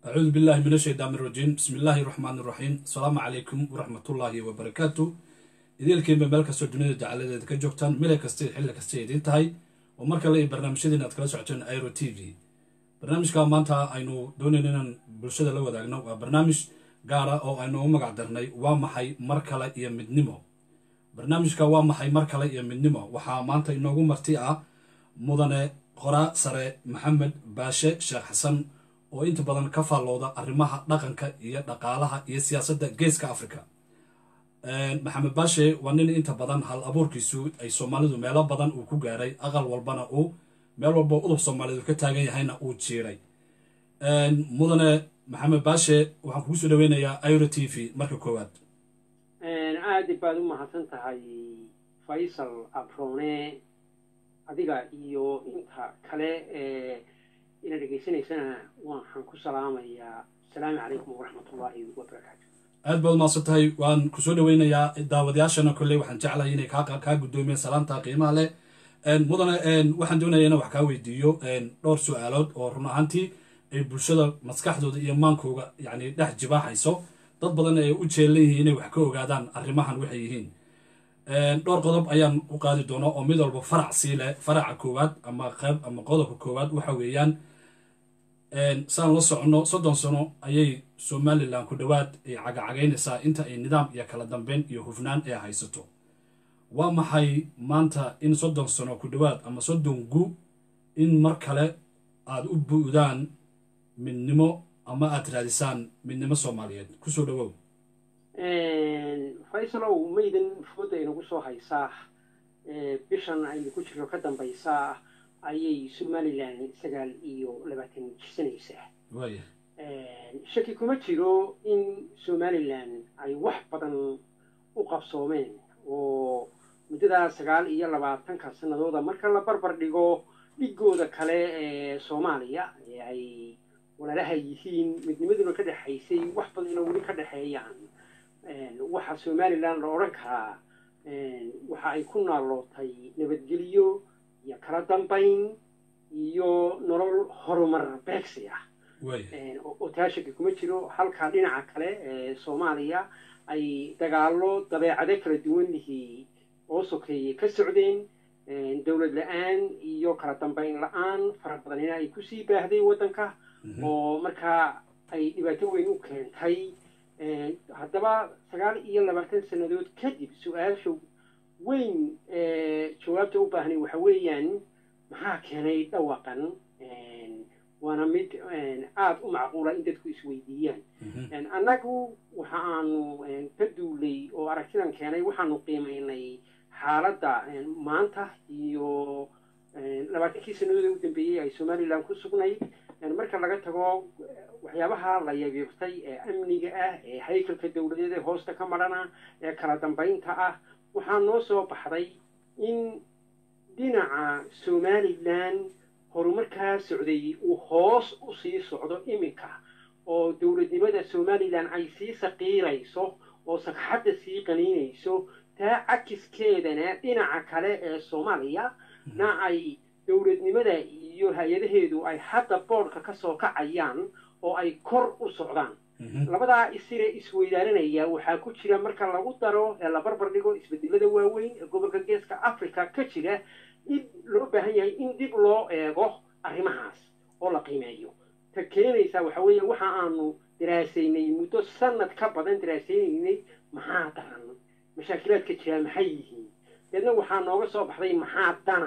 acuudu billahi min ashaytaan irajiim bismi illaahi raxmaan iraxiim asalaamu calaykum waraxmatullaahi wabarakaatu ideelkiinba meel kastoo dunida jacaladeeda ka joogtaan mile kasta xilli kasta idiin tahay oo mar kale iyo barnaamijyadiin aad kala socoteen airo t v barnaamijka maanta aynu doonayno inaan bulshada la wadaagno waa barnaamij gaara oo aynu u magac darnay waa maxay mar kale iyo midnimo barnaamijka waa maxay mar kale iyo midnimo waxaa maanta inoogu marti ah mudane qoraa sare maxamed baashe sheekh xasan oo inta badan ka faallooda arrimaha dhaqanka iyo dhaqaalaha iyo siyaasadda geeska africa maxamed baashe waa nin inta badan hal abuurkiisu ay soomaalidu meelo badan uu ku gaaray aqal walbana uu meel walba udub soomaalidu ka taagan yahayna uu jiiray mudane maxamed baashe waxaan kugu soo dhaweynayaa iro t v marka koowaad aad baad u mahadsan tahay faysal abrone adiga iyo inta kale ee ina dhegaysanaysana waxaan ku salaamayaa asalaamu calaykum waraxmatullaahi wabarakaatu aad baad umahadsan tahay waan kusoo dhaweynayaa daawadayaashana kolley waxaan jeclahay inay kaa guddoomiyeen salaanta qiimaha leh mudane waxaan doonaya inaan wax kaa weydiiyo dhowr su-aalood oo run ahaantii ay bulshada maskaxdooda iyo maankooga yani dhex jibaaxayso dad badan ay u jeelan yihiin inay wax ka ogaadaan arrimahan waxay yihiin dhowr qodob ayaan u qaadi doonaa oo mid walba farac sii leh faraca koowaad ama qayb ama qodobka koowaad waxa weeyaan saan la soconno soddon sano ayay somalilan ku dhowaad ay cagacagaynaysaa inta ay nidaam iyo kala dambeyn iyo hufnaan ee haysato waa maxay maanta in soddon sano ku dhowaad ama soddon gu in mar kale aada u bu'daan midnimo ama aada raadisaan midnimo soomaaliyeed kusoo dhawow faysalow maydan fooda inagu soo haysaa bishan aynu ku jirno ka dambaysaa ayay somalilan sagaal iyo labaatan jirsanaysaa waaya shaki kuma jiro in somalilan ay wax badan u qabsoomeen oo muddadaa sagaal iyo labaatanka sanadooda marka la barbar dhigo dhigooda kale ee soomaaliya ee ay walaalaha yihiin midnimaduna ka dhexaysay wax badanna weli ka dhexeeyaan waxaa somalilan la odhan karaa waxa ay ku naalootay nabadgelyo iyo kala dambayn iyo nolol horumar beegsi ah oo taa shaki kuma jiro halka dhinaca kale ee soomaaliya ay dagaallo dabeecado kala duwan lihii oo sokeeye ka socdeen dowlad la-aan iyo kala dambayn la-aan fara badanina ay kusii baahday waddanka oo markaa ay dhibaato weyn u keentay haddaba sagaal iyo labaatan sannadood kadib su-aasha weyn jawaabta u baahnay waxa weeyaan maxaa keenay dhawaqan waana mid aada u macquula in dadku isweydiiyaan annagu waxa aanu ka duulay oo aragtidan keenay waxaanu qiimaynay xaaladda maanta iyo labaatankii sannadood ee u dambeeyey ay somalilan ku sugnayd marka laga tago waxyaabaha la yabiirtay ee amniga ah ee haykalka dowladeed ee hoosta ka madhana ee kala dambaynta ah waxaa noo soo baxday in dhinaca somalilan horumarkaa socday uu hoos u sii socdo iminka oo dowladnimada somalilan ay sii saqiirayso oo sagxadda sii qaniinayso taa cakiskeedana dhinaca kale ee soomaaliya na ay dowladnimada iyo hay-adaheedu ay hadda boodhka ka soo kacayaan oo ay kor u socdaan labadaa isire isweydaaranaya waxaa ku jira marka lagu daro ee la barbar dhigo isbedelada waaweyn ee gobolka geeska africa ka jira in loo baahan yahay in dib loo eego arrimahaas oo la qiimeeyo ta keenaysa waxa weeye waxa aanu daraasaynay muddo sanad ka badan daraasaynaynay maxaa daran mashaakilaadka jiraa maxay yihiin deedna waxaa nooga soo baxday maxaa dana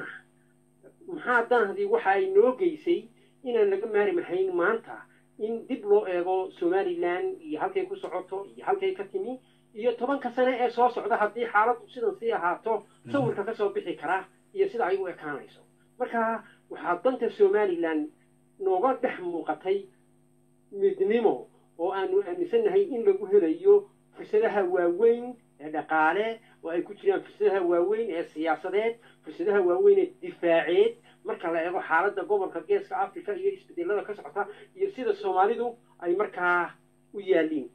maxaa danahdii waxa ay noo geysay inaan laga maari mahayn maanta in dib loo eego somalilan iyo halkay ku socoto iyo halkay ka timi iyo tobanka sane ee soo socda haddii xaaladdu sidan sii ahaato sawirka ka soo bixi kara iyo sida ay u ekaanayso marka waxaa danta somalilan nooga dhex muuqatay midnimo oo aanu aaminsannahay in lagu helayo fursadaha waaweyn ee dhaqaale oo ay ku jiraan fursadaha waaweyn ee siyaasadeed fursadaha waaweyn ee difaaceed marka la eego xaaladda gobolka geeska africa iyo isbedelada ka socota iyo sida soomaalidu ay markaa u yaaliin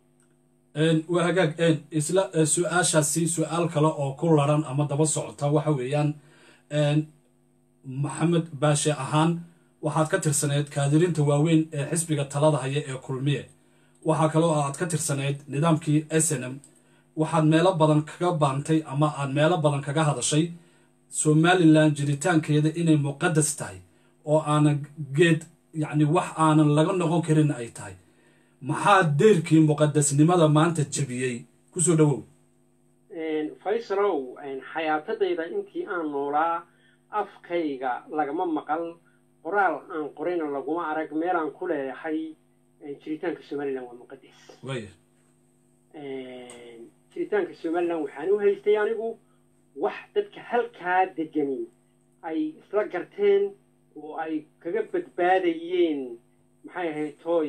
waa hagaag isla su-aashaasi su-aal kale oo ku laran ama daba socota waxa weeyaan maxamed baashe ahaan waxaad ka tirsaneyd kaadirinta waaweyn ee xisbiga talada haya ee kulmiye waxaa kaloo aad ka tirsaneyd nidaamkii s n m waxaad meelo badan kaga baantay ama aad meelo badan kaga hadashay somalilan jiritaankeeda inay muqadas tahay oo aanan geed yacni wax aanan laga noqon karin ay tahay maxaa deyrkii muqadasnimada maanta jebiyey kusoo dhowow faysalow xayaatadayda intii aan noolaa afkayga lagama maqal qoraal aan qorayna laguma arag meelaan ku leeyahay jiritaanka somalilan waa muqadas waaya jiritaanka somalilan waxaan u haystay anigu wax dadka halkaa degani ay isla garteen oo ay kaga badbaadayeen maxay ahayd tooy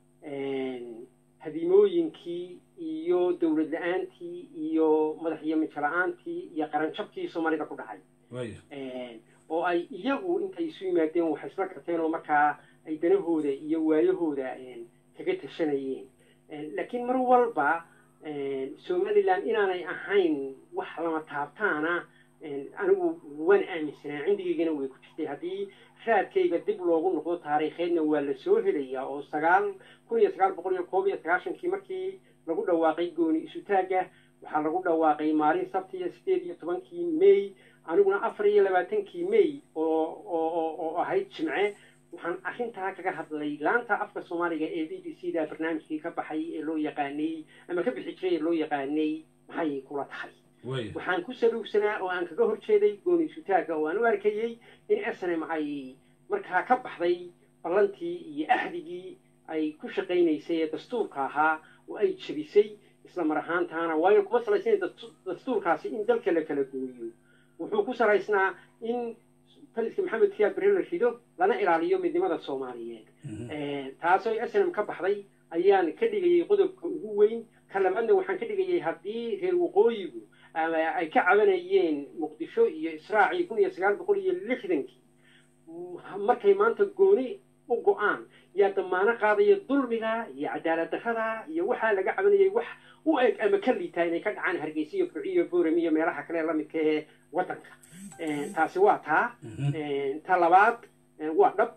hadimooyinkii iyo dowlad la-aantii iyo madaxyamijo la-aantii iyo qaranjabkii soomaalida ku dhacay waaya oo ay iyagu intay isu yimaadeen waxay isla garteen oo markaa ay danahooda iyo waayahooda kaga tashanayeen laakiin mar walba somalilan inaanay ahayn wax lama taabtaana anigu waan aaminsanaa cindigaygana way ku jirtay haddii raadkayga dib loogu noqdo taariikheedna waa la soo helayaa oo sagaal kun iyo sagaal boqol iyo koob iyo sagaashankii markii lagu dhawaaqay gooni isutaagga waxaa lagu dhawaaqay maalin sabtiya sideed iyo tobankii may aniguna afar iyo labaatankii may oo oo oo ahayd jimce waxaan arrintaa kaga hadlay laanta afka soomaaliga ee b b c da barnaamijkii ka baxay ee loo yaqaanay ama ka bixi jiray ee loo yaqaanay maxay kula tahay waaya waxaan ku saluugsanaa oo aan kaga horjeeday gooni isutaagga oo aan u arkayey in snm ay markaa ka baxday ballantii iyo axdigii ay ku shaqaynaysay ee dastuurka ahaa oo ay jebisay isla mar ahaantaana waayo kuma salaysnayn dastuurkaasi in dalka la kala gooyo wuxuu ku salaysnaa in taliska maxamed siyaad bere la rido lana ilaaliyo midnimada soomaaliyeed taasoo snm ka baxday ayaan ka dhigayay qodobka ugu weyn ka labaadna waxaan ka dhigayay haddii reer waqooyigu ay ka cabanayeen muqdisho iyo israacii kun iyo sagaal boqol iyo lixdankii markay maanta gooni u go-aan yaa damaano qaadaya dulmiga iyo cadaalad darrada iyo waxaa laga cabanayay wax u eg ama ka liitaa inay ka dhacaan hargeysa iyo burciyo boorem iyo meelaha kale lamidka ee waddanka taasi waa taa ta labaad waa dhab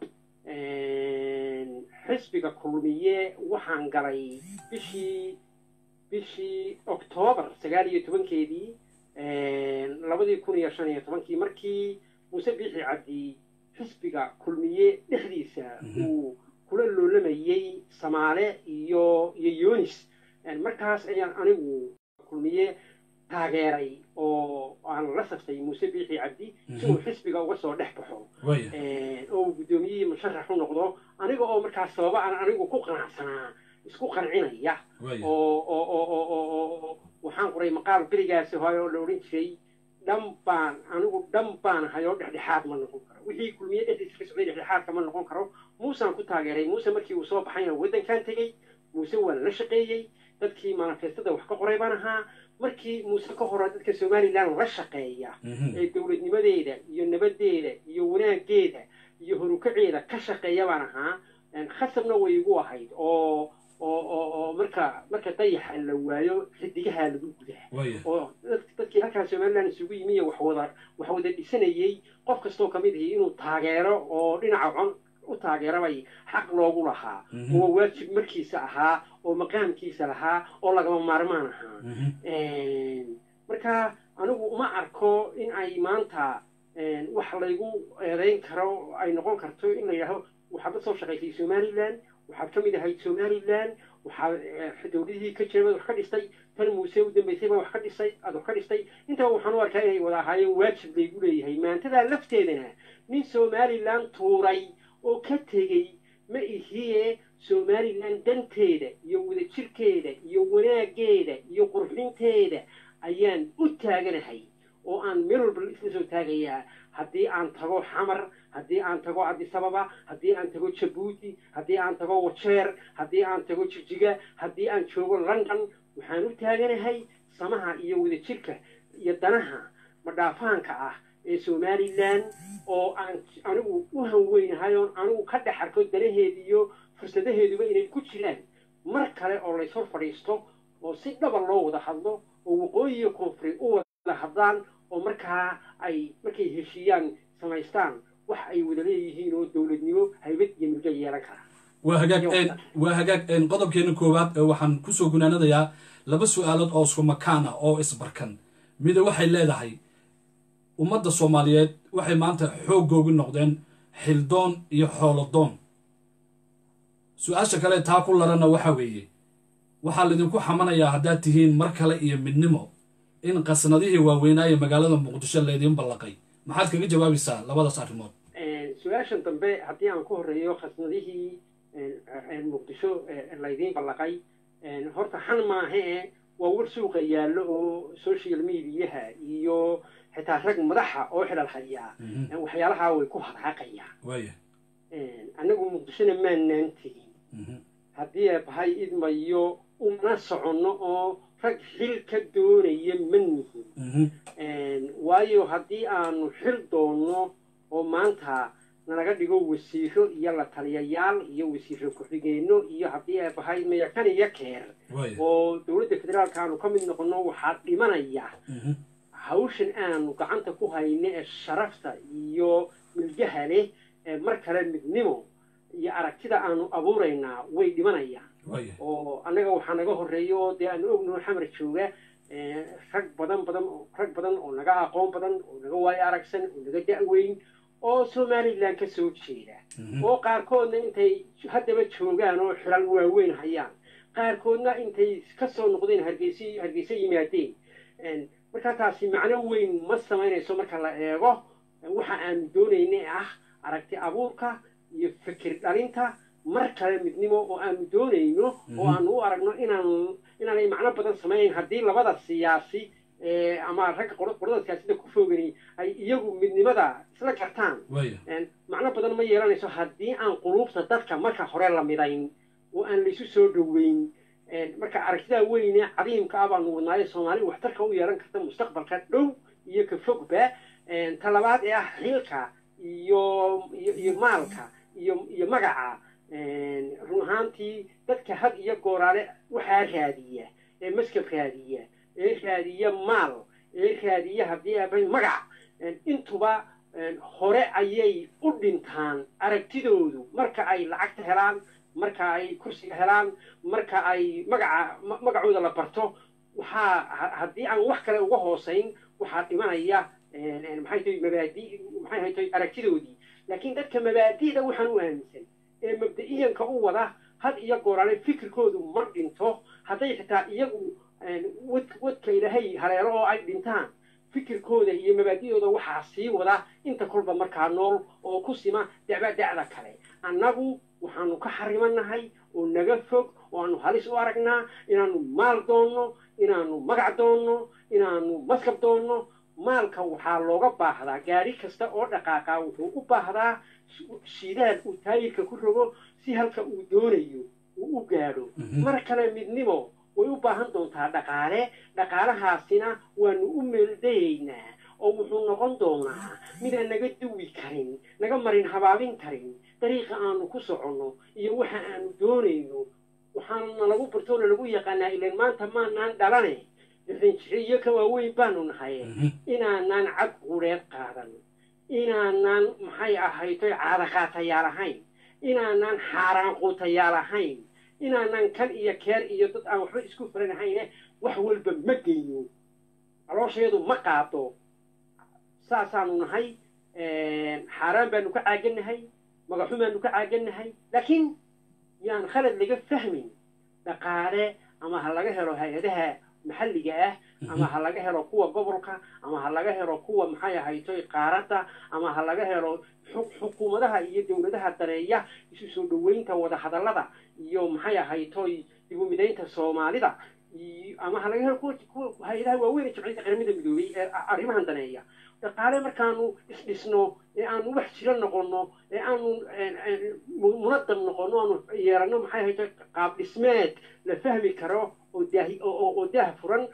xisbiga kulmiye waxaan galay bishii bishii oktoobar sagaal iyo tobankeedii labadii kun iyo shan iyo tobankii markii muuse biixi cabdi xisbiga kulmiye dhexdiisa uu kula loolamayey samaale iyo iyo yunis markaas ayaan anigu kulmiye taageeray oo aan la saftay muuse biixi cabdi si uu xisbiga uga soo dhex baxo waaya oo uu guddoomiyihii musharax u noqdo aniga oo markaas sababa aan anigu ku qanacsanaa isku qancinaya waaya oo oo oo oo oo oo waxaan qoray maqaal berigaasi hore oo la odhan jiray dhan baan anigu dhan baan hayoo dhexdhexaad ma noqon karo wixii kulmiye dhexdiisa ka socday dhexdhexaadka ma noqon karo muusaan ku taageeray muuse markii uu soo baxayna waddankan tegey muuse waan la shaqeeyey dadkii manifestada wax ka qoray baan ahaa markii muuse ka hore dadka somalilan la shaqeeya ee dowladnimadeeda iyo nabadeeda iyo wanaaggeeda iyo horukaceeda ka shaqeeya baan ahaa khasabna way igu ahayd oo oo oo oo marka marka dayaxa la waayo xidigaha lagu gudaa waaya oo dad- dadkii halkaa somalilan isugu yimi iyo waxwada wax wada dhisanayey qof kastoo ka mid ahi inuu taageero oo dhinaca con u taageerabay xaq loogu lahaa Mhm. oo waajib markiisa ahaa oo maqaamkiisa lahaa oo lagama maarmaan ahaa marka anigu uma arko in ay maanta wax laygu eedayn karo ay noqon karto in la yidhaaho waxaad la soo shaqaysay somalilan waxaad ka mid ahayd somalilan waxaad eh, dowladihii ka jiray baad wax ka dhistay tan muuse u dambaysay baa wax ka dhisay aad wax ka dhistay intaba waxaan u arkaa inay wada ahaayeen waajib laygu leeyahay maantadaa lafteedana nin somalilan tuuray oo ka tegey ma ihiye somalilan danteeda iyo wadajirkeeda iyo wanaaggeeda iyo qurxinteeda ayaan u taaganahay oo aan meel walba isla soo taagayaa haddii aan tago xamar haddii aan tago cabdisababa haddii aan tago jabuuti haddii aan tago wajeer haddii aan tago jijiga haddii aan joogo london waxaan u taaganahay samaha iyo wadajirka iyo danaha madhaafaanka ah ee somalilan oo aan anigu u hanweynahay oon anigu ka dhex arko danaheeda iyo fursadaheeduba inay ku jiraan mar kale oo layshor fadhiisto oo si dhaba loo wada hadlo oo waqooyi iyo koonfuri u wada hadlaan oo markaa ay markay heshiiyaan samaystaan wax wax ay wada leeyihiin oo dowladnimo haybad iyo milga yeelan kara waa hagaag waa hagaag qodobkeena koowaad waxaan kusoo gunaanadayaa laba su-aalood oo isku makaan ah oo isbarkan mida waxay leedahay ummadda soomaaliyeed waxay maanta xooggoogu noqdeen xildoon iyo xoolodoon su-aasha kale taa ku larana waxa weeye waxaa laydinku xamanayaa haddaad tihiin mar kale iyo midnimo in qasnadihii waaweynaaye magaalada muqdisho laydiin ballaqay maxaad kaga jawaabaysaa labadaas arrimood su-aashan dambe haddii aan ku horreeyo khasnadihii muqdisho laydiin ballaqay horta xan maahe waa war suuqa yaallo oo social mediaha iyo xitaa rag madaxa oo xidhal hayaa waxyaalahaa way ku hadhaaqayaan waaya annagu muqdishona maanaan tegin haddii eebahay idmayo uma soconno oo rag xil ka doonaya ma nihin waayo haddii aanu xil doonno oo maanta nalaga dhigo wasiiro iyo la taliyayaal iyo wasiiro ku-xigeenno iyo haddii eebahay mayakan iyo keer oo dowladda federaalka aanu ka mid noqonno waxaa dhimanaya hawshan aanu gacanta ku hayno ee sharafta iyo milgaha leh ee mar kale midnimo iyo aragtida aanu abuuraynaa way dhimanayaan oo annaga waxaa naga horreeya oo dee aanu ognaho xamar jooga rag badan badan rag badan oo naga aqoon badan oo naga waayo aragsan oo naga da-weyn oo somalilan ka soo jeeda oo qaarkoodna intay haddaba joogaan oo xilal waaweyn hayaan qaarkoodna intay ka soo noqdeen hargeysa hargeysa yimaadeen markaa taasi macno weyn ma samaynayso marka la eego waxa aanu doonayna ah aragti abuurka iyo fikir dhalinta mar kale midnimo oo aanu doonayno oo aanu u aragno inaan inaanay macno badan samayn haddii labada siyaasi ama ragga qolada siyaasada ku foogani ay iyagu midnimada isla gartaan macno badan ma yeelanayso haddii aan quluubta dadka marka hore la midayn oo aan laysu soo dhoweyn marka aragtidaa weyne cadiimka ah baanu wadnaayo soomaali waxtarka u yeelan karta mustaqbalka dhow iyo ka fogba ta labaad ee ah xilka iyo iyo maalka iyo iyo magaca run ahaantii dadka had iyo gooraale waxaa raadiya ee maskab raadiya ee raadiya maal ee raadiya haddii aabay magac intuba hore ayay u dhintaan aragtidoodu marka ay lacagta helaan marka ay kursiga helaan marka ay magaca magacooda la barto waxaa haddii aan wax kale uga hoosayn waxaa dhimanaya maxay tahay mabaadi maxay haytay aragtidoodii laakiin dadka mabaadi'da waxaan u aaminsan ee mabda'iyanka u wada had iyo gooraale fikirkoodu ma dhinto hadday xitaa iyagu wad wadka ilaahay haleelo oo ay dhintaan fikirkooda iyo mabaadi'dooda waxaa sii wada inta kolba markaa nool oo ku sima dacba dacda kale annagu waxaanu ka xarimanahay oo naga fog oo aanu halis u aragnaa inaanu maal doonno inaanu magac doonno inaanu maskab doonno maalka waxaa looga baahdaa gaari kasta oo dhaqaaqa wuxuu u baahdaa shidaal uu taayirka ku rogo si halka uu doonayo uu u gaadho mar kale midnimo way u baahan doontaa dhaqaale dhaqaalahaasina waanu u meeldayaynaa oo wuxuu noqon doonaa midaan naga duwi karin naga marin habaabin karin dariiqa aanu ku soconno iyo waxa aanu doonayno waxaana lagu bartoona lagu yaqaanaa ilan maanta maanaan dhalane iyo ka waaweyn baanu nahay inaanaan cad qureed qaadan inaanaan maxay ahaytoy caadaqaatayaal ahayn inaanaan xaaraan quutayaal ahayn inaanaan kan iyo keer iyo dad aan waxba isku faranahayne wax walba ma geyno calooshayadu ma qaado saasaanu nahay xaaraan baanu ka caagannahay magaxu baanu ka caagannahay laakiin yaan khalad laga fahmin dhaqaale ama ha laga helo hay-adaha maxalliga ah ama ha laga helo kuwa gobolka ama ha laga helo kuwa maxay ahaytoy qaaradda ama ha laga helo xukuumadaha iyo dowladaha dareeya isu soo dhoweynta wadahadallada iyo maxay ahaytoy dibumidaynta soomaalida ama ha laga helo kuwa hay-adaha waaweyn ee jimciyadda qaramada midoobay ee arrimahan daneeya dhaqaale markaanu isdhisno ee aanu wax jiro noqonno ee aanu munadam noqonno aanu yeeranno maxay ahaytoy qaab dhismeed la fahmi karo oo daahi oo daah furan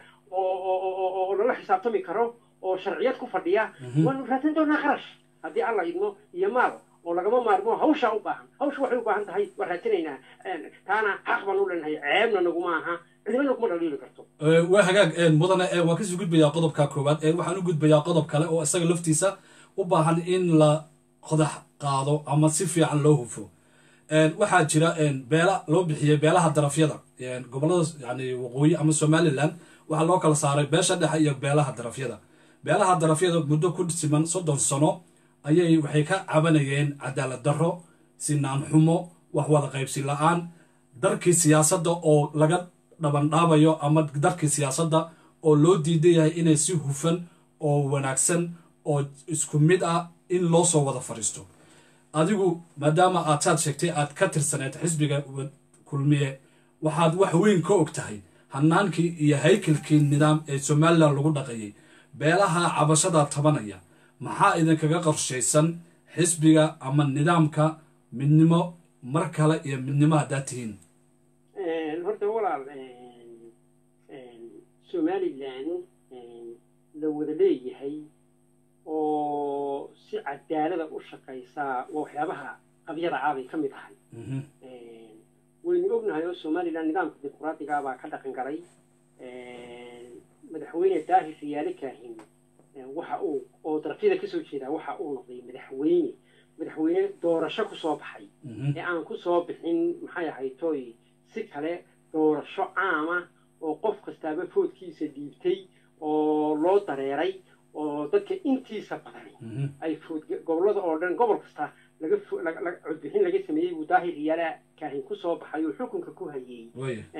oo lala xisaabtami karo oo sharciyad ku fadhiya waanu raadsan doonaa qarash haddii alla idmo iyo maal oo lagama maarmo hawshaa u baahan hawsha waxay u baahan tahay waan raadsanaynaa taana xaq baan u leenahay ceebna naguma aha cidina naguma dhaliili karto waa hagaag mudane waan kasii gudbayaa qodobka koowaad waxaan u gudbayaa qodob kale oo isaga laftiisa u baahan in la qodax qaado ama si fiican loo hufo waxaa jira beela loo bixiyey beelaha darafyada gobolada yani waqooyi ama somalilan waxaa loo kala saaray beesha dhexe iyo beelaha darafyada beelaha darafyada muddo ku siman soddon sano ayay waxay ka cabanayeen cadaalad darro sinaan xumo wax wada qaybsi la-aan darkii siyaasadda oo laga dhabandhaabayo ama darkii siyaasadda oo loo diidan yahay inay si hufan oo wanaagsan oo isku mid ah in loo soo wada fadhiisto adigu maadaama aad saad sheegtay aad ka tirsaneed xisbiga kulmiye waxaad wax weyn ka og tahay hanaankii iyo haykalkii nidaam ee somalilan lagu dhaqayay beelaha cabashada tabanaya maxaa idinkaga qorshaysan xisbiga ama nidaamka midnimo mar kale iyo midnimo haddaad tihiin horta walaal somalilan la wada leeyahay oo si cadaalada u shaqaysaa waa waxyaabaha qabyada caabay ka mid ahay waynu ognahay oo somalilan nidaamka dimuqraadiga baa ka dhaqan galay madaxweyne daahir riyaale kaahin waxa uu oo darafyada kasoo jeedaa waxa uu noqday madaxweyne madaxweyne doorasho kusoo baxay ee aan kusoo bixin maxay ahayd toy si kale doorasho caama oo qof kastaaba foodkiisa dhiibtay oo loo dareeray oo dadka intiisa badan ay food gobolada oo dhan gobol kasta laga codbixin laga sameeyey buu daahir riyaala kaahin kusoo baxay oo xukunka ku hayey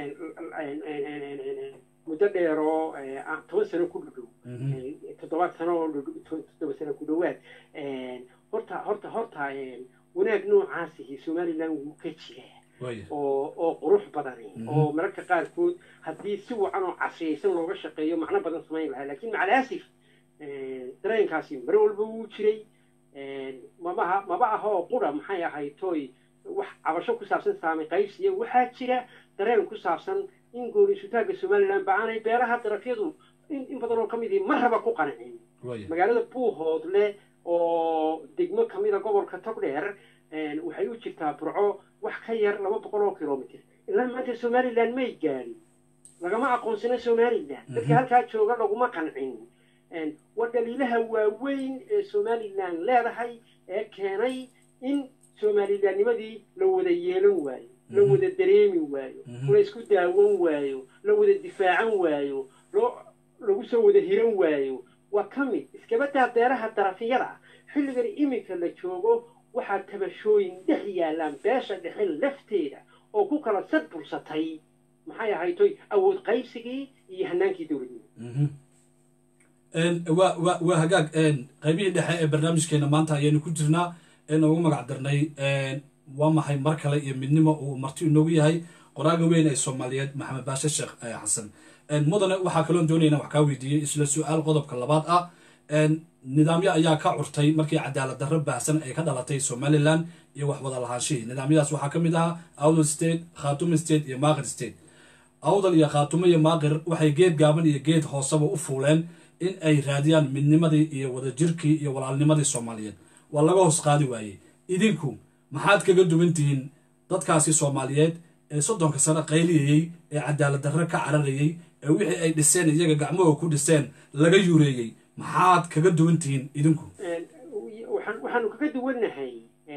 muddo dheer oo toban sano ku dhudhow toddobaad sano oo toddoba sano ku dhowaad horta horta horta wanaag noocaasihi somalilan wuu ka jiraa oo oo qurux badan oo mararka qaarkood haddii si wacan oo casriyaysan looga shaqeeyo macno badan samayn lahaa lakin macalaasif dareenkaasi mar walba wuu jiray mabaha maba aha oo qura maxay ahayd toy wax cabasho ku saabsan saamay qaybsiya waxaa jira dareen ku saabsan in goonisutaanka somalilan ba aanay beelaha darafyadu in badan oo ka mid ihi marraba ku qancin magaalada buuhoodle oo degmo kamida gobolka togdheer waxay u jirtaa burco wax ka yar laba boqol oo kilomitr ilaa maanta somalilan may gaadhin lagama aqoonsano somalilan dadka halkaa jooga laguma qancin waa dhaliilaha waaweyn ee somalilan leedahay ee keenay in somalilannimadii la wada yeelan waayo la wada dareemi waayo la isku daawan waayo la wada difaacan waayo loo lagu soo wada hiran waayo waa ka mid iskabadaa beeraha darafiyada xilligan iminka la joogo waxaa tabashooyin dhex yaallaan beesha dhexe lafteeda oo ku kala sad bursatay maxay ahaytoy awood qaybsigii iyo hanaankii dowladnimo wa wa waa hagaag qaybihii dhexe ee barnaamijkeena maanta ayaynu ku jirnaa ee noogu magac darnay waa maxay mar kale iyo midnimo uu marti inoogu yahay qoraaga weyn ee soomaaliyeed maxamed baashe sheekh xasan mudane waxaa kaloon doonayna wax kaa weydiiyey isla su-aal qodobka labaad ah nidaamyo ayaa ka curtay markii cadaalad darro baahsan ay ka dhalatay somalilan iyo wax wada lahaanshihii nidaamyadaas waxaa ka mid ahaa awdal state khaatume state iyo maaqir state awdal iyo khaatumo iyo maaqir waxay geed gaaban iyo geed hooseba u fuuleen in ay raadiyaan midnimadii iyo wadajirkii iyo walaalnimadii soomaaliyeed waa laga hoos qaadi waayey idinku maxaad kaga duwan tihiin dadkaasi soomaaliyeed ee soddonka sano qayliyayey ee cadaalad darro ka cararayey ee wixii ay dhiseen iyaga gacmahooda ku dhiseen laga yuureeyey maxaad kaga duwan tihiin idinku waxaanu kaga duwannahay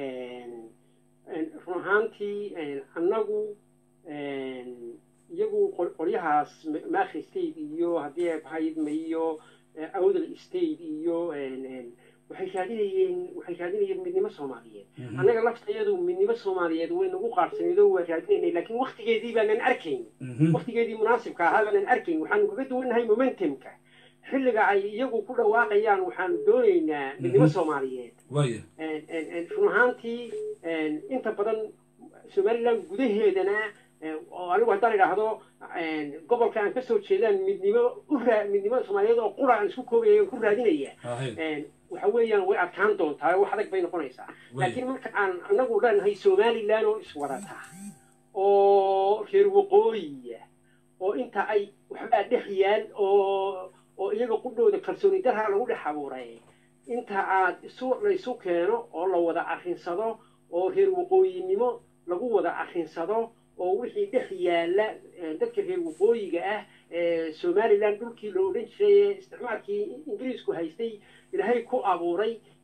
run ahaantii annagu iyagu qolyahaas maakri state iyo haddii abhaydma iyo awdal state iyo waxay raadinayeen waxay raadinayeen midnimo soomaaliyeed annaga laftayadu midnimo soomaaliyeed way nagu qaadsaneedo waa raadinaynay laakiin waktigeedii baanan arkayn waktigeedii munaasibka ahaa baanan arkayn waxaanu kaga duwannahay momentumka xilliga ay iyagu ku dhawaaqayaan waxaanu doonaynaa midnimo soomaaliyeed run ahaantii inta badan somalilan gudaheedana oo anigu haddaan idhaahdo gobolka aan kasoo jeedaan midnimo uraa midnimo soomaaliyeed oo qura aan isku koobaya ku raadinaya waxa weeyaan way adkaan doontaa wax adag bay noqonaysaa laakiin marka aan anagu leenahay somalilan oo iswadata oo reer waqooyiya oo inta ay waxbaa dhex yaal oo oo iyaga qudhooda kalsooni darha lagu dhex abuuray inta aad isu laysu keeno oo la wada arrinsado oo reer waqooyinimo lagu wada arrinsado oo wixii dhex yaalla dadka reer waqooyiga ah ee somalilan dhulkii la odhan jiray ee isticmaalkii ingiriisku haystay ilaahay ku abuuray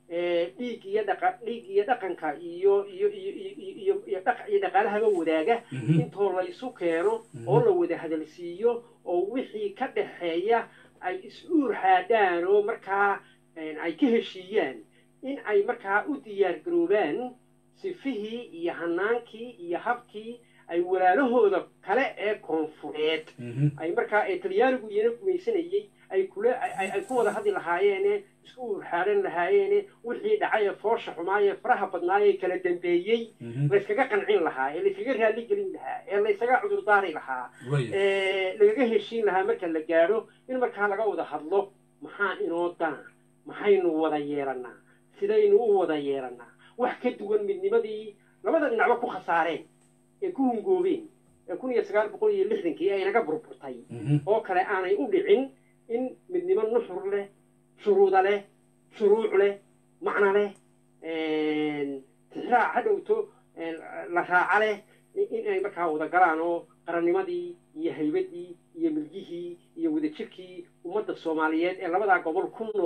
dhiig iyo dhaqa dhiig iyo dhaqanka iyo iyo iyo iyo iyo dhaqa iyo dhaqaalahaba wadaaga intoo la isu keeno oo la wada hadalsiiyo oo wixii ka dhaxeeya ay is-uur xaadhaan oo markaa ay ka heshiiyaan in ay markaa u diyaar garoobaan sifihii iyo hanaankii iyo habkii ay walaalahooda kale ee koonfureed ay markaa ee talyaanigu iyana gumaysanayey ay kula ay ku wada hadli lahaayeene isku urxaaran lahaayeene wixii dhacay ee foosha xumaayee faraha badnaayee kala dambeeyey layskaga qancin lahaa ee layskaga raalli gelin lahaa ee laysaga cudurdaari lahaa ee lagaga heshiin lahaa marka la gaadho in markaa laga wada hadlo maxaa inoo dana maxaynu wada yeelannaa sidaynu u wada yeelannaa wax ka duwan midnimadii labada dhinacba ku khasaareen ee ku hungoobeen ee kun iyo sagaal boqol iyo lixdankii ay naga burburtay oo kale aanay u dhicin in midnimo nuxur leh shuruuda leh shuruuc leh macno leh tixraac ha dhowto la raaca leh in ay markaa wada galaan oo qarannimadii iyo haybadii iyo milgihii iyo wadajirkii ummadda soomaaliyeed ee labadaa gobol ku nool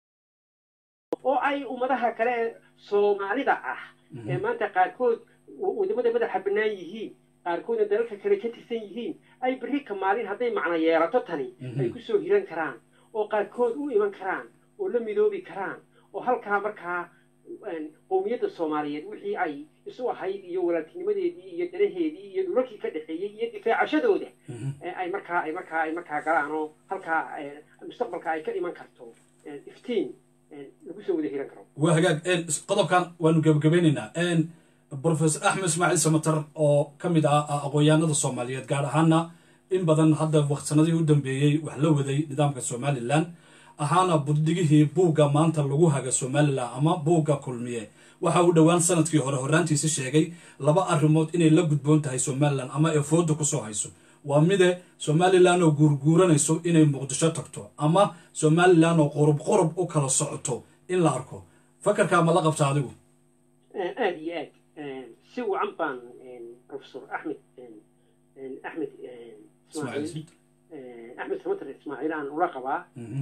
oo ay ummadaha kale ee soomaalida ah ee maanta qaarkood wadamada madaxa bannaan yihiin qaarkoodna dalalka kale ka tirsan yihiin ay berri ka maalin hadday macno yeelato tani ay ku soo hiran karaan oo qaarkood u iman karaan oo la midoobi karaan oo halkaa markaa qowmiyadda soomaaliyeed wixii ay isu ahayd iyo walaaltinimadeedii iyo danaheedii iyo dhulalkii ka dhexeeyey iyo difaacashadooda ay markaa ay markaa ay markaa galaan oo halkaa mustaqbalka ay ka iman karto iftiin lagu soo wada hiran karo waa hagaag qodobkan waanu gebagabeynaynaa professor axmed ismaaciil samatar oo ka mid ah aqoon-yahanada soomaaliyeed gaar ahaana in badan hadda waqsanadihii u dambeeyey wax la waday nidaamka somalilan ahaana buddigihii buugga maanta lagu haga somalilan ama buugga kulmiye waxa uu dhowaan sanadkii hore horraantiisi sheegay laba arrimood inay la gudboon tahay somalilan ama ee fooda kusoo hayso waa mide somalilan oo guurguuranayso inay muqdisho tagto ama somalilan oo qurub qurub u kala socoto in la arko fakarkaa ma la qabta adigu aada iyo aad si wacan baan professor axmed axmed ismaaciil axmed samater ismaaciil aan ula qabaa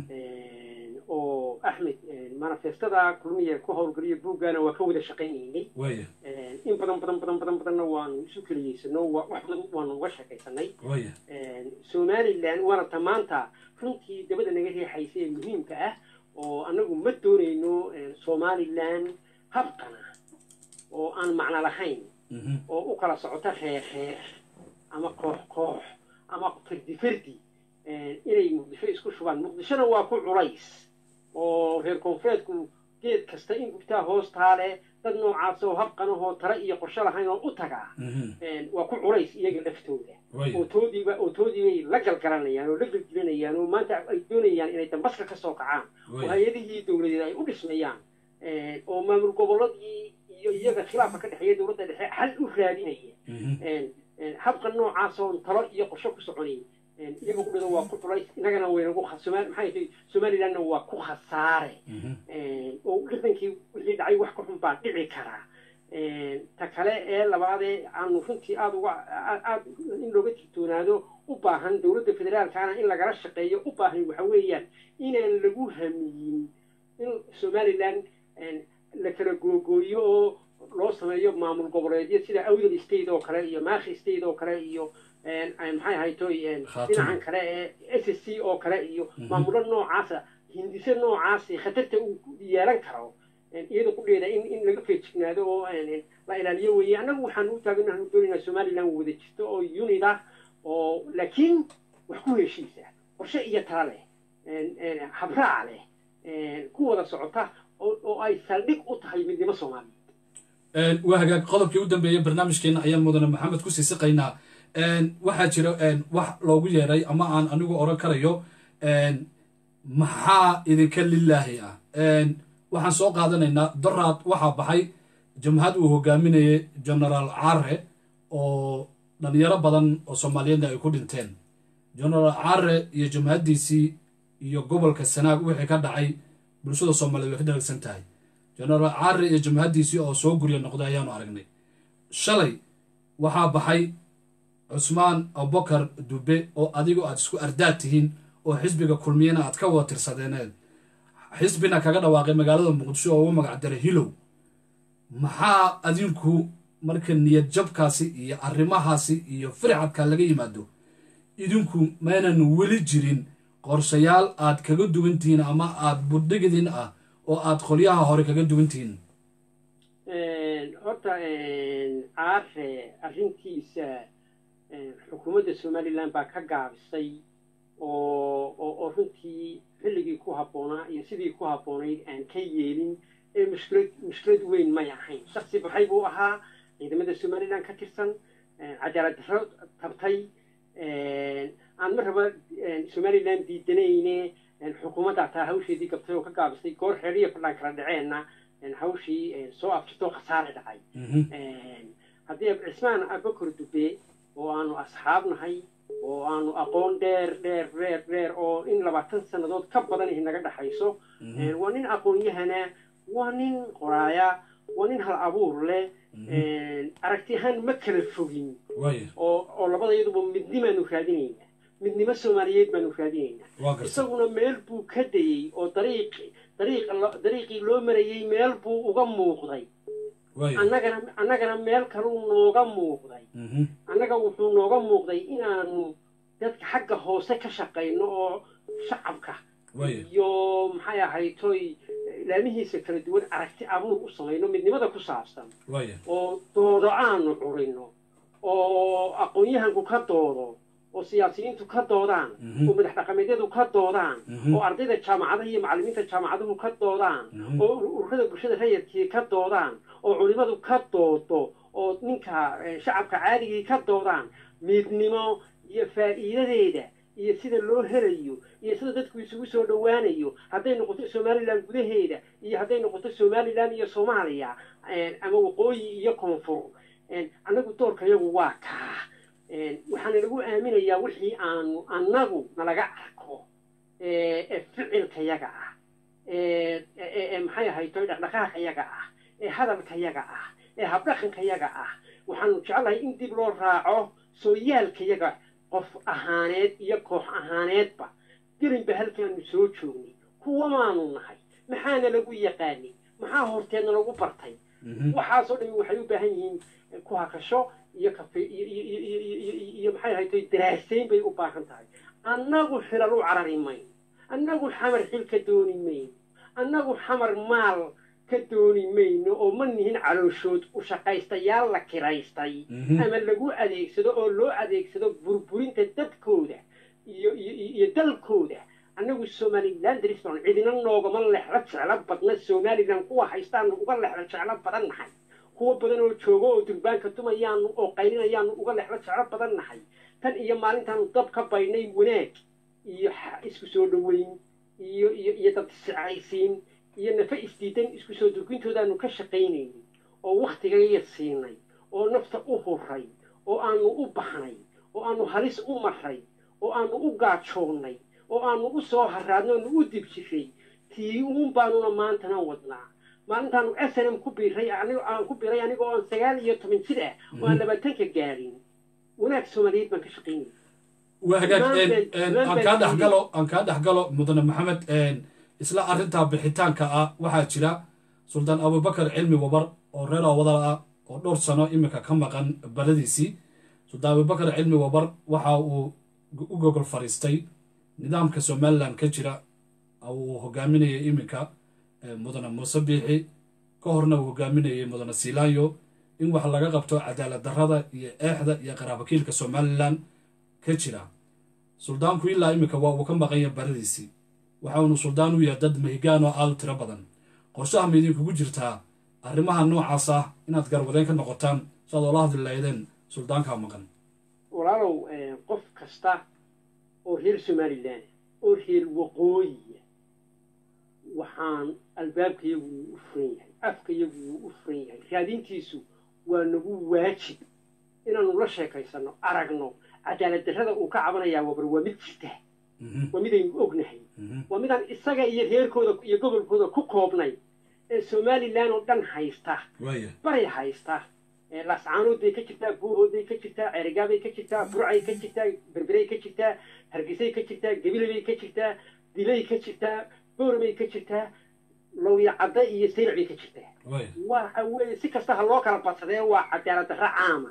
oo axmed manifestada kulmiya ku howlgeliya buuggaana waa ka wada shaqaynaynay in badan badan badan badan badanna waanu isu keliyeysano wax badan waanu uga sheekaysanay somalilan waana ta maanta runtii dabada naga riixaysa ee muhiimka ah oo annagu ma doonayno somalilan habqana oo aan macno lahayn oo u kala socota reer reer ama koox koox ama fardi fardi inay muqdisho isku shubaan muqdishona waa ku culays oo reer koonfureedku geed kasta in gubtaa hoostaale dad noocaas oo habqanahoo tale iyo qorshe lahayn oo u tagaa waa ku culays iyaga laftooda oo toodiiba oo toodiibay la galgalanayaan oo la gelgelinayaan oo maanta ay doonayaan inay dambaska ka soo kacaan oo hay-adihii dowladeed ay u dhismayaan oo maamul gobolladii iyo iyaga khilaafka ka dhexeeya dowladda dhexe xal u raadinaya habka noocaasoo talo iyo qorshe ku soconay iyaga ku dhado waa ku culays innagana waynagu maxay tahay somalilandna waa ku khasaare oo lixdankii wixii dhacay wax ka xun baa dhici karaa ta kale ee labaadee aanu runtii aada uga aada in looga digtoonaado u baahan dowladda federaalkaana in lagala shaqeeyo u baahan waxa weeyaan inaan lagu hamiyin in somaliland la kala googooyo oo loo sameeyo maamul goboleedyo sida awdal state oo kale iyo maakhi state oo kale iyo maxay ahayto dhinacan kale ee s s c oo kale iyo maamulo noocaasa hindise noocaasi khatarta uu yeelan karo iyada kudheeda in in laga feejignaado oo la ilaaliyo weeye annagu waxaan u taagan waxaanu doonaynaa somaliland wada jirto oo unid ah oo laakiin wax ku heshiisa qorshe iyo tala leh habraac leh ku wada socota oo ay saldhig u tahay midnimo soomaaliyeed waa hagaag qodobkii u dambeeyey barnaamijkeena ayaan mudane maxamed kusii siqaynaa waxaa jira wax loogu yeeray ama aan anigu oran karayo maxaa idinka lilaahi ah waxaan soo qaadanaynaa doraad waxaa baxay jamhad uu hogaaminayay genaraal care oo dhalinyaro badan oo soomaaliyeedna ay ku dhinteen genaraal care iyo jamhaddiisii iyo gobolka sanaag wixii ka dhacay bulshada soomaliyeed way ka dharagsan tahay genaraal care iyo jamhaddiisii oo soo gurya noqday ayaanu aragnay shalay waxaa baxay cusmaan abubakar dube oo adigo aad isku ardaad tihiin oo xisbiga kulmiyana aad ka wada tirsadeeneed xisbina kaga dhawaaqay magaalada muqdisho oo ugu magac daray hilow maxaa adinku marka niyad jabkaasi iyo arrimahaasi iyo firxadka laga yimaado idinku maynan weli jirin qorshayaal aad kaga duwan tihiin ama aad budhigidin ah oo aad qolyaha hore kaga duwan tihiin horta caare arrintiisa xukuumadda somalilan baa ka gaabisay oo oo runtii xilligii ku habboonaa iyo sidii ku habboonayd aan ka yeelin ee mushkilad mushkilad weyn may ahayn shaksi baxay buu ahaa ciidamada somalilan ka tirsan cadaalad darro tabtay aan mar raba somalilan diidanayne xukuumadda taa hawsheedii gabtay oo ka gaabisay goor xeeriya fadhaan kala dhaceenna hawshii soo afjirtoo khasaare dhacay haddii cismaan abakor dube oo aanu asxaab nahay oo aanu aqoon dheer dheer dheer dheer oo in labaatan sannadood ka badan ihi naga dhexayso waa nin aqoon-yahana waa nin qoraaya waa nin hal abuur leh aragti ahaan ma kala fogin oo oo labada iyaduba midnimaanu raadinaynaa midnimo soomaaliyeed baanu raadinaynaa isaguna meel buu ka dayey oo dariiq dariiq dariiqii loo marayey meel buu uga muuqday annagana annagana meel kaluu nooga muuqday annaga wuxuu nooga muuqday inaanu dadka xagga hoose ka shaqayno oo shacabka iyo maxay ahaytoy laamihiisa kala duwan aragti abuur u samayno midnimada ku saabsan oo doodo aanu curino oo aqoon-yahanku ka doodo oo siyaasiyiintu ka doodaan oo madax dhaqameedyadu ka doodaan oo ardayda jaamacadaha iyo macallimiinta jaamacaduhu ka doodaan oo ururada bulshada rayadkii ka doodaan oo culimadu ka doodo oo ninka shacabka caadigii ka doodaan midnimo iyo faa'iidadeeda iyo sida loo helayo iyo sida dadku isugu soo dhowaanayo hadday noqoto somalilan gudaheeda iyo hadday noqoto somalilan iyo soomaaliya ama waqooyi iyo koonfur annagu doorkayagu waa kaa waxaana lagu aaminayaa wixii aanu annagu nalaga arko ee ficilkayaga ah ee maxay ahaytoy dhaqdhaqaaqayaga ah ee hadalkayaga ah ee habdhaqankayaga ah waxaanu jecelahay in dib loo raaco sooyaalkayaga qof ahaaneed iyo koox ahaaneedba gelinba halkaanu soo joognay kuwa maanu nahay maxaana lagu yaqaanay maxaa horteedna lagu bartay waxaasoo dhami waxay u baahan yihiin ku hakasho iyo kafe iyo maxay ahaytoy daraasayn bay u baahan tahay annagu xilal u carari mayn annagu xamar xil ka dooni mayn annagu xamar maal ka dooni mayno oo ma nihin calooshood u shaqaystayaal la kiraystay ama lagu adeegsado oo loo adeegsado burburinta dadkooda iyo iyo dalkooda annagu somalilan dariston cidina noogama lexlo jeclo badna somalilan kuwa haystaanu uga lexlo jeclo badan nahay kuwa badan oo joogo oo durbaanka dumayaanu oo qaylinayaanu uga lexlo jeclo badan nahay tan iyo maalintaanu dab ka baynay wanaag iyo isku soo dhoweyn iyo iyo iyo dad sicaysiin iyo nafa isdiidan isku soo durgintoodaanu ka shaqaynaynin oo wakhtigaya siinay oo nafta u huray oo aanu u baxnay oo aanu halis u maray oo aanu u gaajoonnay oo aanu u soo haraadno aanu u dib jiray tii uun baanuna maantana wadnaa maalintaanu snm ku biiray aan ku biiray anigoo aan sagaal iyo toban jir ah oo aan labaatanka gaadhin wanaag soomaaliyeed baan ka shaqaynaya waa hagaag aan kaa dhexgalo aan kaa dhexgalo mudane maxamed isla arrintaa bixitaanka ah waxaa jira suldaan abubakar cilmi wabar oo reer awadal ah oo dhowr sano iminka ka maqan baladiisii suldaan abubakar cilmi wabar waxa uu u gogol fadhiistay nidaamka somalilan ka jira uu hogaaminayay iminka mudane muuse biixi ka horna uu hogaaminayay mudane siilaanyo in wax laga qabto cadaalad darrada iyo eexda iyo qaraabakiilka somalilan ka jira suldaanku ilaa iminka waa uu ka maqanya baradiisii waxaunu suldaan u yahay dad mahigaan oo aad u tiro badan qorshaha ma idinkugu jirtaa arrimaha noocaas ah inaad garwadeen ka noqotaan si aad oola hadli lahaydeen suldaankaa maqan walaalow qof kasta oo reer somalilan oo reer waqooyiya waxaan albaabkayagu wuu u furan yahay afkayagu wuu u furan yahay raadintiisu waa nagu waajib inaanu la sheekaysanno aragno cadaalad darrada uu ka cabanayaa wabar waa mid jirta waa midaynu ognahay waa midaan isaga iyo reerkooda iyo gobolkooda ku koobnay ee somalilan oo dhan haysta bari haysta laascaanood bay ka jirtaa buuhood bay ka jirtaa ceerigaabay ka jirtaa burcay ka jirtaa berberay ka jirtaa hargeysay ka jirtaa gabilay bay ka jirtaa dilay ka jirtaa bowramay ka jirtaa lawya cadda iyo sayrac bay ka jirtaa way waxa weeye si kasta ha loo kala badsadee waa cadaalad darro caama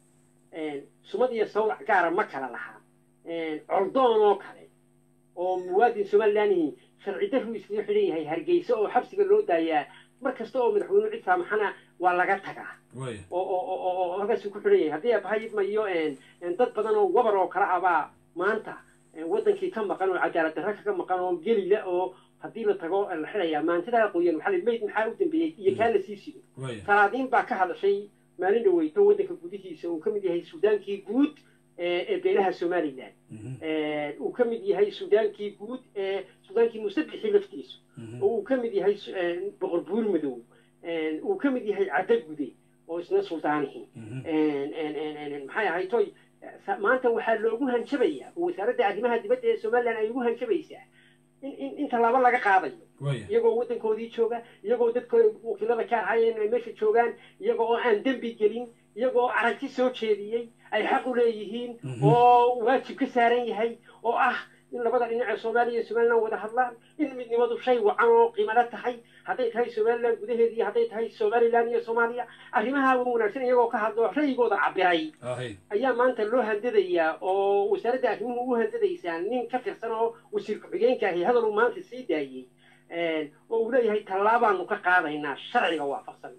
sumad iyo sawrac gaara ma kala lahaa coldoon oo kale oo muwaadin somalilandihi sharci darru iskaga xidhan yahay hargeysa oo xabsiga loo daayaa mar kasta oo madaxweynuhu cid saamaxana waa laga tagaa way oo oo oo oo oo halkaasuu ku xidhan yahay haddii abahayidmayo dad badan oo wabar oo kale abaa maanta wadankii ka maqan oo cadaalad darro kaga maqan oo gelila oo haddii la tago la xidhayaa maantidaa qoyan waxaa la mayd maxaa u dambeeyey iyo kaa la sii sido way talaadiin baa ka hadashay maalin dhaweyto waddanka gudihiisa uu ka mid yahay sudaankii guud ee ee beelaha somalilan uu ka mid yahay sudaankii guud ee sudaankii musabixii laftiisu oo uu ka mid yahay su- ee, boqor buur madow ee, uu ka mid yahay cadda gude oo isna suldaanihii een, een, een, een, maxay ahayd toy sa- maanta waxaa loogu hanjabayaa oo wasaaradda arrimaha dibadda ee somalilan ay ugu hanjabaysaa in in in tallaabo laga qaadayo way iyagoo waddankoodii jooga iyagoo dadka wakiilada ka ahaayeen ay meesha joogaan iyagoo oo aan dembi gelin iyagoo oo aragti soo jeediyey ay xaq u leeyihiin Mhm. oo waajib ka saaran yahay oo ah in labada dhinac ee soomaaliya iyo somaliland wada hadlaan in midnimadu shay wacan oo qiimalo tahay hadday tahay somaliland gudaheeda iyo hadday tahay somaliland iyo soomaaliya arrimaha ugu wanaagsan iyagoo ka hadlo ra'yigooda cabiray ahay ayaa maanta loo handadayaa oo wasaaradda arrimuhu u handadaysaa nin ka tirsan oo wasiir ku-xigeenka ahi hadal uu maanta sii daayey oo uu leeyahay tallaabaanu ka qaadaynaa sharciga waafaqsan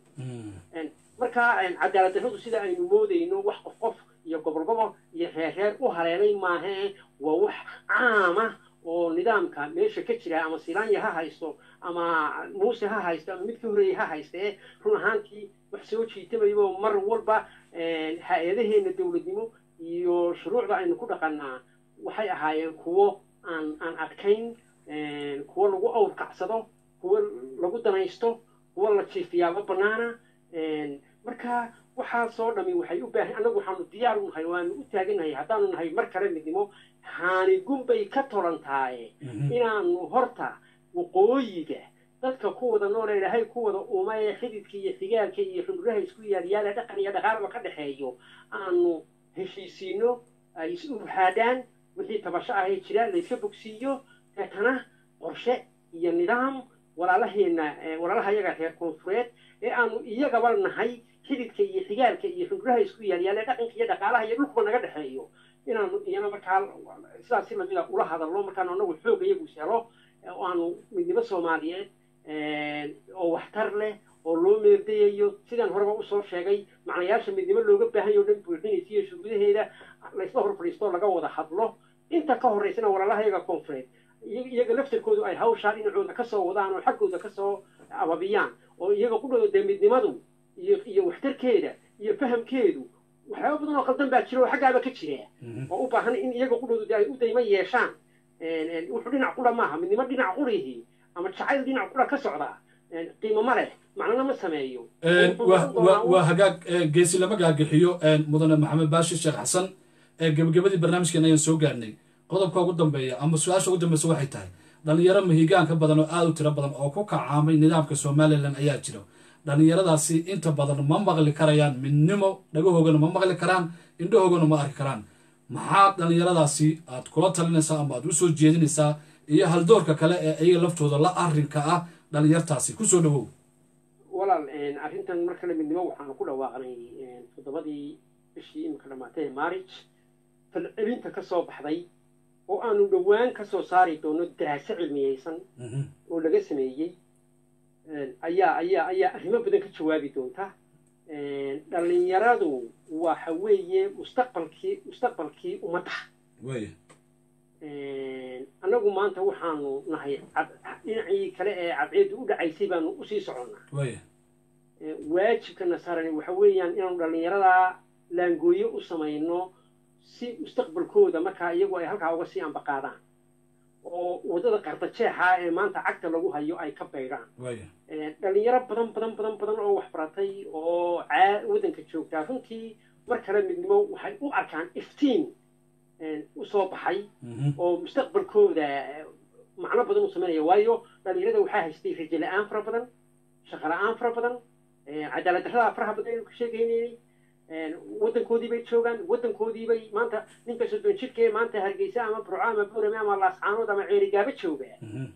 marka cadaalad darradu sida aynu moodayno wax qof qof iyo gobol gobol iyo reer reer u haleelay maahe waa wax caama oo nidaamka meesha ka jira ama silaanya ha haysto ama muuse ha haysto ama mid ka horeeyey ha hayste run ahaantii wax soo jiitamayo mar walba hay-adaheena dowladnimo iyo shuruucda aynu ku dhaqanaa waxay ahaayeen kuwo aan aan adkayn kuwo lagu awrkacsado kuwo lagu danaysto kuwo la jiifiyaaba banaana marka waxaasoo dhami waxay u baahan annagu waxaanu diyaar u nahay waanu u taagannahay haddaanu nahay mar kale midnimo haanigun bay ka tolan tahay inaanu horta waqooyiga dadka ku wada nool ee ilaahay ku wada uma ee xididka iyo xigaalka iyo xumuraha isku yaalyaala dhaqan iyo dhaqaalaba ka dhexeeyo aanu heshiisiino ay is urhaadhaan wixii tabasho ahee jira layska bogsiiyo deetana qorshe iyo nidaam walaalaheena walaalaha iyaga reer koonfureed ee aanu iyagaba nahay xididka iyo xigaalka iyo xumuraha isku yaalyaala dhaqanka iyo dhaqaalaha iyo dhulkuba naga dhexeeyo inaanu iyana markaa sidaas si lamida ula hadalno markaanu anagu xoog iyagu helo oo aanu midnimo soomaaliyeed oo waxtar leh oo loo meerdayayo sidaan horeba usoo sheegay macnayaasha midnimo looga baahanyo o dhan buuxinaysa iyo shugudaheeda laysla hor fadhiisto laga wada hadlo inta ka horraysana walaalaha iyaga koonfureed iyaga laftarkoodu ay hawshaa dhinacooda kasoo wadaan oo xaggooda kasoo ababiyaan oo iyaga qudhooda dee midnimadu iyo iyo waxtarkeeda iyo fahamkeedu waxyaaba badan oo qaldan baa jira oo xaggaaba ka jira oo u baahan in iyaga qudhoodu ay u daymo yeeshaan wuxuu dhinac qura maaha midnimo dhinac qurihi ama jacayl dhinac qura ka socda qiimo ma leh macnana ma sameeyo waa hagaag geesi lama gaagixiyo mudane maxamed baashi sheekh xasan gebagabadii barnaamijkeena ayaan soo gaarnay qodobka ugu dambeeya ama su-aasha ugu dambeysa waxay tahay dhalinyaro mahigaan ka badan oo aada u tiro badan oo ku kacaamay nidaamka somalilan ayaa jira dhalinyaradaasi inta badan ma maqli karayaan midnimo dhagahoogana ma maqli karaan indhahoogana ma arki karaan maxaa dhalinyaradaasi aad kula talinaysaa ama aad usoo jeedinaysaa iyo haldoorka kale ee iyaga laftooda la arrinka ah dhalinyartaasi kusoo dhawow walaal arrintan mar kale midnimo waxaanu ku dhawaaqnay toddobadii bishii imika dhamaatay ee maarij falcelinta ka soo baxday oo aanu dhowaan ka soo saari doono daraaso cilmiyeysan oo laga sameeyey ayaa ayaa ayaa arrimo badan ka jawaabi doonta dhalinyaradu waxa weeye mustaqbalkii mustaqbalkii ummadda annagu maanta waxaanu nahay dhinacii kale ee cadceeddu u dhacaysay baanu usii soconnaa waajibkana saarani waxa weeyaan inaanu dhallinyaradaa laangooye u samayno si mustaqbalkooda markaa iyagu ay halkaa uga sii ambaqaadaan oo waddada qardajeexa ee maanta cagta lagu hayo ay ka baydhaan dhalinyaro badan badan badan badan oo waxbaratay oo waddanka joogtaa runtii mar kale midnimo waxay u arkaan iftiin usoo baxay oo mustaqbalkooda macno badan u samaynaya waayo dhalinyarada waxaa haystay rajo la-aan fara badan shaqo la-aan fara badan cadaalad darrada faraha badan aynu ka sheegaynay waddankoodii bay joogaan waddankoodii bay maanta ninka soddon jidka ee maanta hargeysa ama burco ama buurame ama laascaanood ama ceerigaaba jooga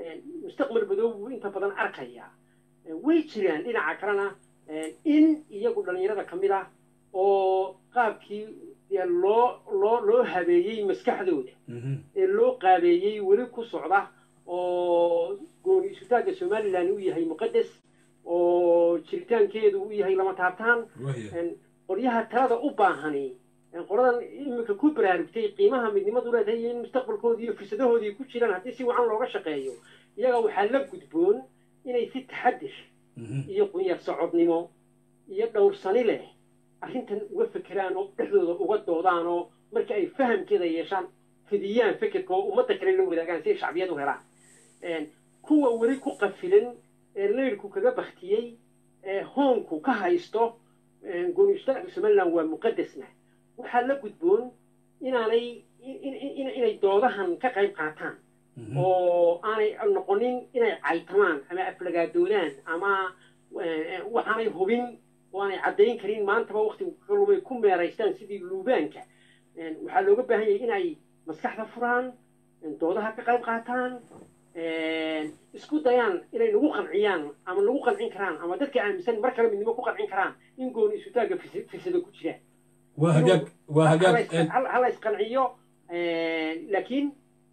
mustaqbal madow buu inta badan arkayaa way jiraan dhinaca kalena in iyagu dhallinyarada ka mid ah oo qaabkii loo loo loo habeeyey maskaxdooda ee loo qaabeeyey weli ku socda oo gooni isutaagga somalilan u yahay muqadas oo jiritaankeedu u yahay lama taabtaan qolyaha talada u baahani qoladan iminka ku baraarugtay qiimaha midnimadu leedahay iyo in mustaqbalkoodii iyo fursadahoodii ku jiraan haddii si wacan looga shaqeeyo iyaga waxaa la gudboon inay si taxadir iyo qunyar socodnimo iyo dhowrsani leh arrintan uga fekeraan oo dhexdooda uga doodaan oo marka ay fahamkeeda yeeshaan fidiyaan fekerka oo ummadda kale la wadaagaan si ay shacbiyad u helaan kuwa weli ku qafilan ee leyrku kaga baktiyey ee hoonku ka haysto goonistaagka somaliland waa muqadasna waxaa la gudboon inaanay inay doodahan ka qayb qaataan oo aanay noqonin inay caytamaan ama aflagaadoodaan ama waxaanay hubin oo aanay caddayn karin maantaba waktigu kalumay ku meeraystaan sidii luubaanka waxaa looga baahan yahay inay maskaxda furaan doodaha ka qayb qaataan isku dayaan inay nagu qanciyaan ama nagu qancin karaan ama dadka aaminsan mar kale midnimo ku qancin karaan in gooni isutaagga firsada ku jiraan waa hagaag waa hagaag hala isqanciyo laakiin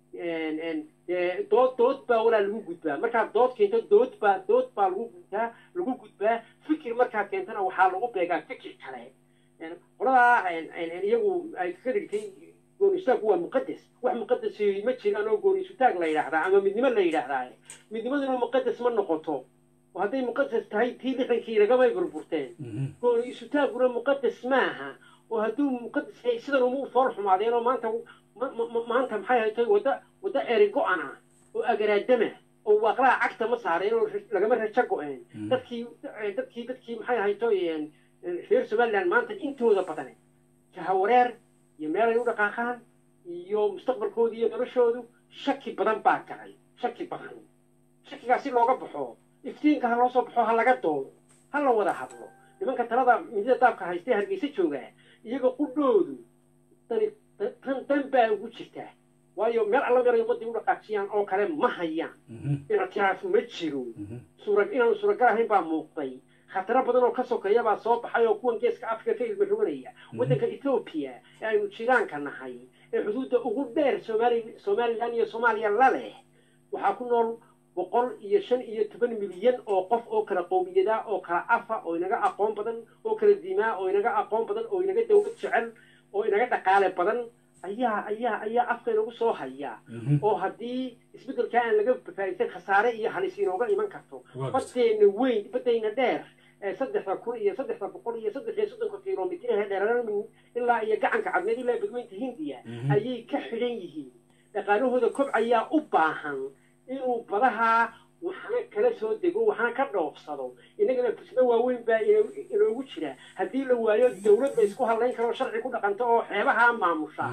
dood dood baa walaa lagu gudbaa markaad dood keento dood baa dood baa lagu gudbaa lagu gudbaa fikir markaad keentana waxaa lagu beegaa fikir kale qoladaa iyagu ay ka dhigtay goonistaagku waa muqadas wax muqadas ma jiraan oo goonisutaag la yidhaahdaa ama midnimo la yidhaahdaa midnimaduna muqadas ma noqoto oo hadday muqadas tahay tii lixdankii lagamay burburteen gooni isutaaguna muqadas maaha oo hadduu muqadas yahay sidan uma u fool xumaadeen oo maanta maanta maxay haytay wadda wadda eri go-an ah oo agaraadama oo waaqlaha cagta ma saareen oo lagama rajo go-een dadkii dadkii dadkii maxay haytoy reer somaliland maanta intooda badan jahawareer iyo meelay u dhaqaaqaan iyo mustaqbalkooda iyo noloshoodu shaki badan baa galay shaki badan shakigaasi looga baxo iftiinka ha loo soo baxo ha laga doodo ha la wada hadlo nimanka talada midida daabka haystee hargeysa joogaa iyaga qudhoodu dani tan dan baa ugu jirtaa waayo meel alla meelay ummadii u dhaqaajiyaan oo kale ma hayaan ictiraaf ma jiro suura inaanu suuragal ahayn baa muuqday khataro badan oo ka sokeeya baa soo baxay oo kuwan geeska africa ka ilma roganaya waddanka ethoobiya ee aynu jiraanka nahay ee xuduudda ugu dheer somali somalilan iyo soomaaliya la leh waxaa ku nool boqol iyo shan iyo toban milyan oo qof oo kala qowmiyada oo kala afa oo inaga aqoon badan oo kala diimaa oo inaga aqoon badan oo inaga dawlad jecel oo inaga dhaqaale badan ayaa ayaa ayaa afka inagu soo haya oo haddii isbeddelkaa aan laga faa'iidsan khasaare iyo halis inooga iman karto baddeena weyn baddayna dheer ee saddexda kun iyo saddexda boqol iyo saddex iyo soddonka kilomitir ee dheeraran ilaa iyo gacanka cadmeed ilaa badweynta hindiya ayay ka xidhan yihiin dhaqaalahooda kobcayaa u baahan inuu badaha waxna kala soo dego waxna ka dhoofsado innagana fursado waaweyn baa inoogu jira haddii la waayo dawlad la isku hadlayn karo sharci ku dhaqanto oo xeebaha maamusha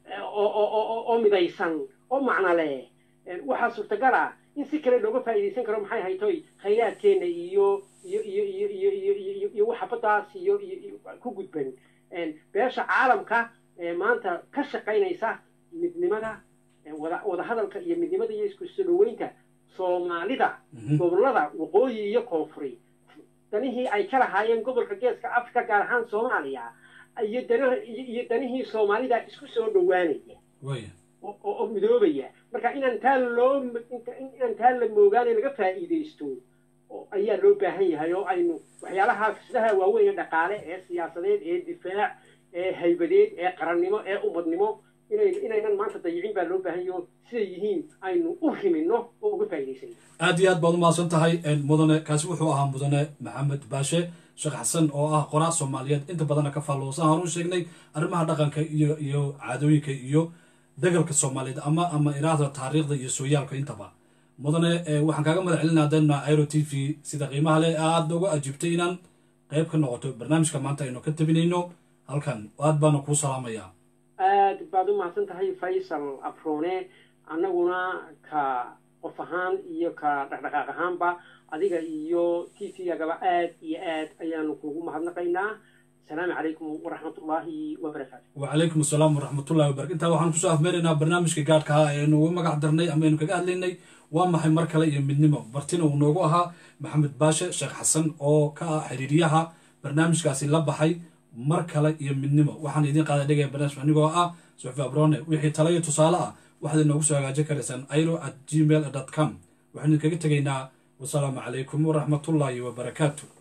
oo midaysan oo macno leh waxaa suurtagal ah in si kale looga faa'iidaysan karo maxay haytoy khayraadkeena iyo iyo iyo iyo iyo iyo iyo iyo waxa baddaas iyo iyo ku gudban beesha caalamka ee maanta ka shaqaynaysa midnimada wada wada hadalka iyo midnimada iyo isku soo dhaweynta soomaalida gobollada waqooyi iyo koonfuri danihii ay ka lahaayeen gobolka geeska africa gaar ahaan soomaaliya iyo dan iyo danihii soomaalida isku soo dhowaanaya oo midoobaya marka inaan taa loo inaan taa la moogaane laga faa'iidaysto ayaa loo baahan yahay oo aynu waxyaalaha fursadaha waaweyn ee dhaqaale ee siyaasadeed ee difaac ee haybadeed ee qarannimo ee ummadnimo inay inaynan maanta dayicin baa loo baahan yaho siday yihiin aynu u rimino oo uga faa'iidaysan aad iyo aad baad umahadsan tahay mudane kaasi wuxuu ahaa mudane maxamed baashe sheekh xasan oo ah qoraa soomaaliyeed inta badana ka faalloosan aan u sheegnay arrimaha dhaqanka iyo iyo caadooyinka iyo dagalka soomaaliyeed ama ama iraahda taariikhda iyo sooyaalka intaba mudane waxaan kaaga madax celinaa dana airo t v sida qiimaha leh aada uga ajiibtay inaan qayb ka noqoto barnaamijka maanta aynu ka tabinayno halkan aad baana kuu salaamayaa aad baad u mahadsan tahay faysal afroone annaguna ka qof ahaan iyo ka dhaqdhaqaaq ahaanba adiga iyo t v-gagaba aad iyo aad ayaanu kugu mahadnaqaynaa asalaamu calaykum waraxmatullaahi wabarakaatu wacalaykum asalaam waraxmatullahi wabarakatu intaa waxaan kusoo afmeeraynaa barnaamijka gaadhka ah eenu uga magac darnay ama aynu kaga hadlaynay waa maxay mar kale iyo midnimo bartina uu noogu ahaa maxamed baashe sheekh xasan oo ka ah xiriiryaha barnaamijkaasi la baxay mar kale iyo midnimo waxaan idiin qaada dhigaya barnaamij anigoo ah suxfi abrone wixii tala iyo tusaale ah waxaad inoogu soo hagaajin karaysaan airo at gmail com waxaan idinkaga tegaynaa wasalaamu calaykum waraxmatullaahi wabarakaatu